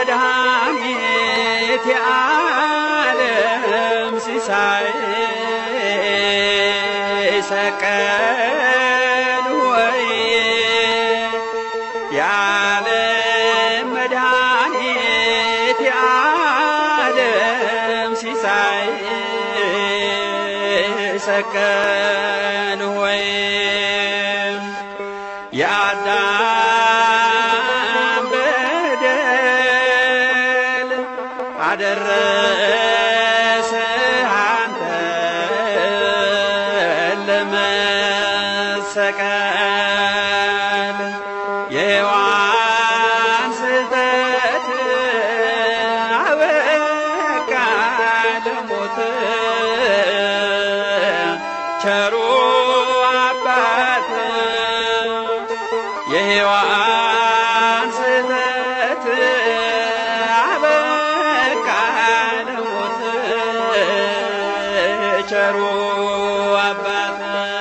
መድኃኒት የዓለም ሲሳይ ሰቀል ወይ የዓለም መድኃኒት የዓለም ሲሳይ ሰቀል ወይ የአዳም በደል አደረሰ አንተን ለመሰቀል የሔዋን ስህተት አበቃ ለሞት ቸሩ አባት የሔዋን ስህተት አበቃ ለሞት ቸሩ አባት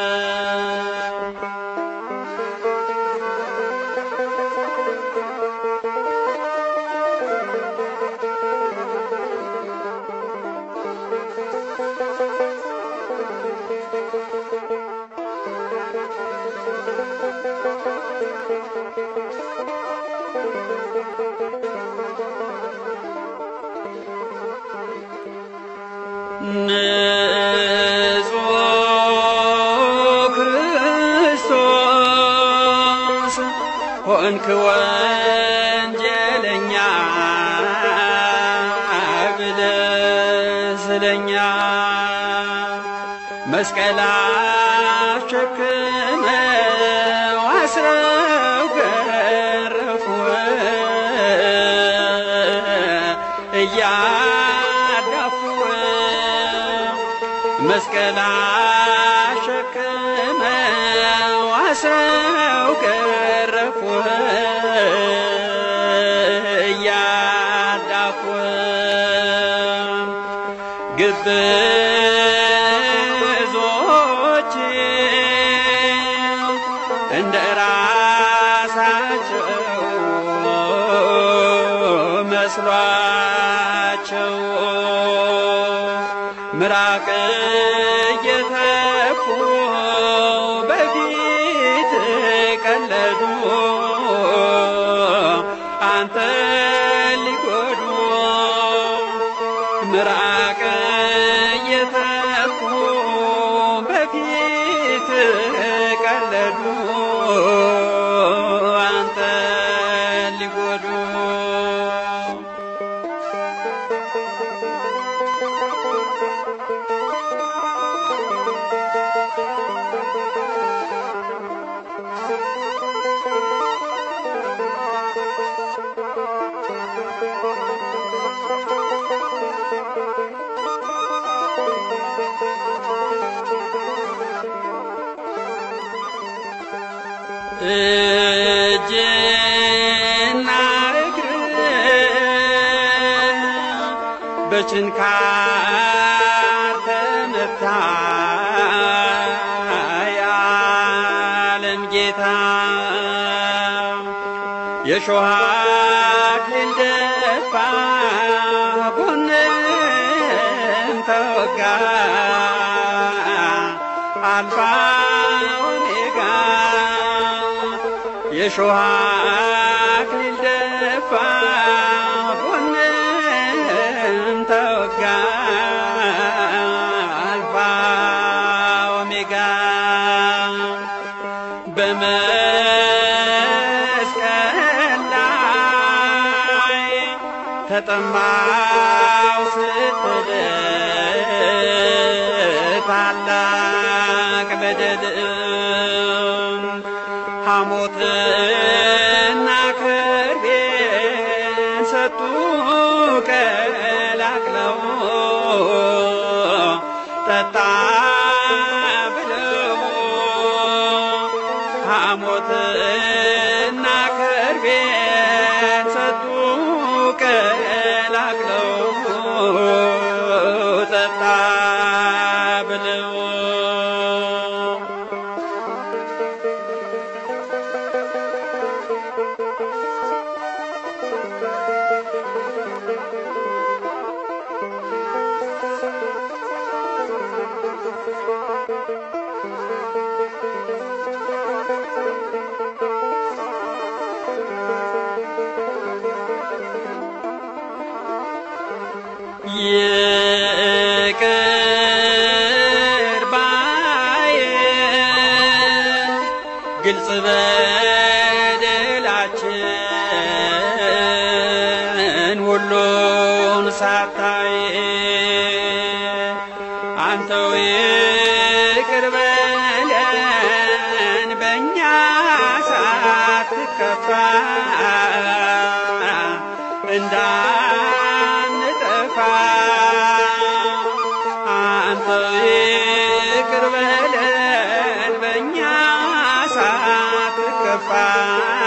ንጹሕ ክርስቶስ ሆንክ ወንጀለኛ ብለህ ስለኛ መስቀል አሸክመው አስረው ገረፉ እያዳፉ መስቀል አሸክመው አስረው ገረፉ እያዳፉ ግብዞች እንደ ራሳቸው መስሏቸው ምራቅ እየተፉ በፊት ቀለዱ አንተ ሊጎዱ ምራቅ እየተፉ በፊት ቀለዱ አንተ ሊጎዱ እጅና እግር በችንካር ተመታ የዓለም ጌታ የሾህ አክሊል ደፋ ጎንም ተወጋ አልፋ ኦሜጋ የሾህ አክሊል ደፋ ጎንም ተወጋ አልፋ ኦሜጋ በመስቀል ላይ ተጠማው ስትል ታላቅ በደል ሐሞትና ከርቤ ሰጡ ቀላቅለው ጠጣ ብለው ሐሞትና ከርቤ ሰጡ ቀላቅለው ጠጣ ብለው ይቅር ባይ ግልጽ በደላችን ሁሉን ሳታይ አንተው ይቅር በለን በእኛ ሳትከፋ እንዳንጠፋ አንተው ይቅር በለን በእኛ ሳትከፋ